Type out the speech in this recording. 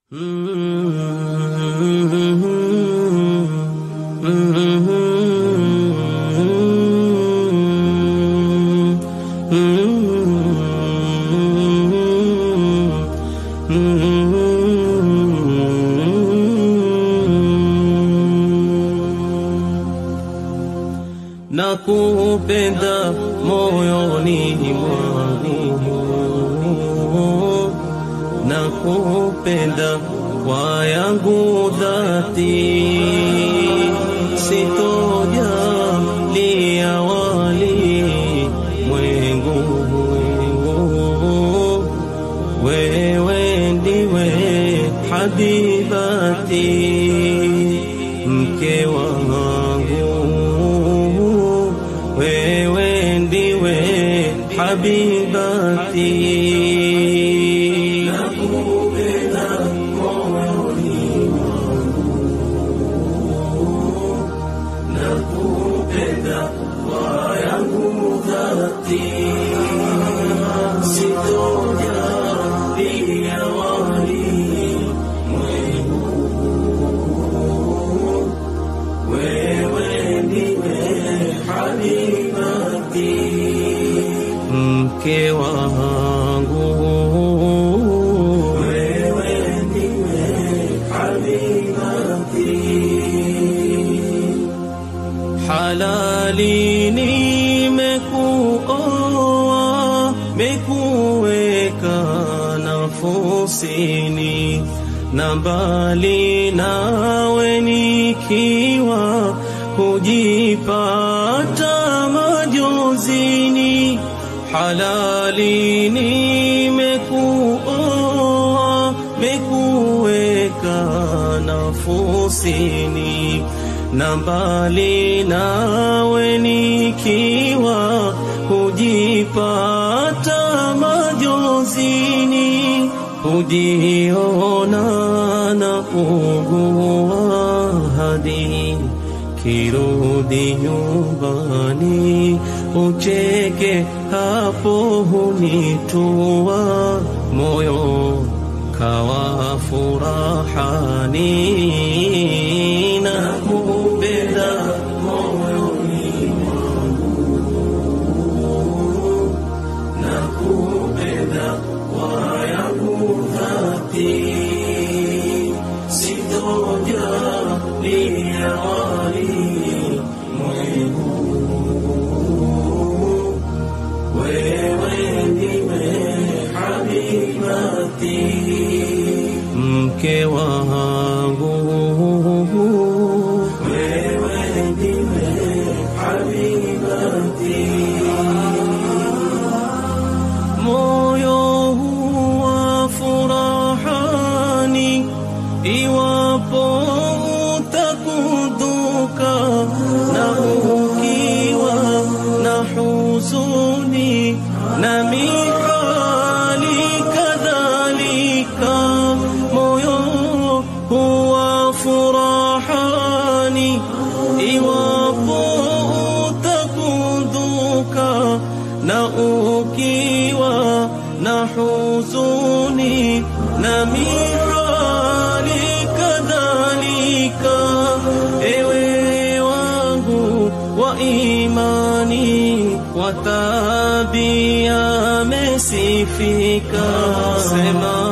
na kupenda moyoni mwangu na kupenda kwa yangu dhati sitojalia wali mwengu wewe ndiwe habibati mke wangu wewe ndiwe habibati mke wangu wewe ndiwe habibati halali nimekuoa mekuweka nafusini na mbali nawe nikiwa kujipata majozini halali nimekuoa mekuweka nafusini na mbali nawe nikiwa kujipata majozini kujiona na ugua hadi kirudi nyumbani ucheke hapo hunitua moyo kawa furahani na kupenda moyoni na kupenda kwa yangu dhati sitojalia wali wewe ndiwe habibati mke wangu wewe ndiwe habibati moyo huwa furahani iwapo utakunduka na ukiwa na huzuni na mihali kadhalika moyo huwa furahani iwapo utakunduka na ukiwa na huzuni na mihali kadhalika ewe wangu wa imani wa tabia mesifika sema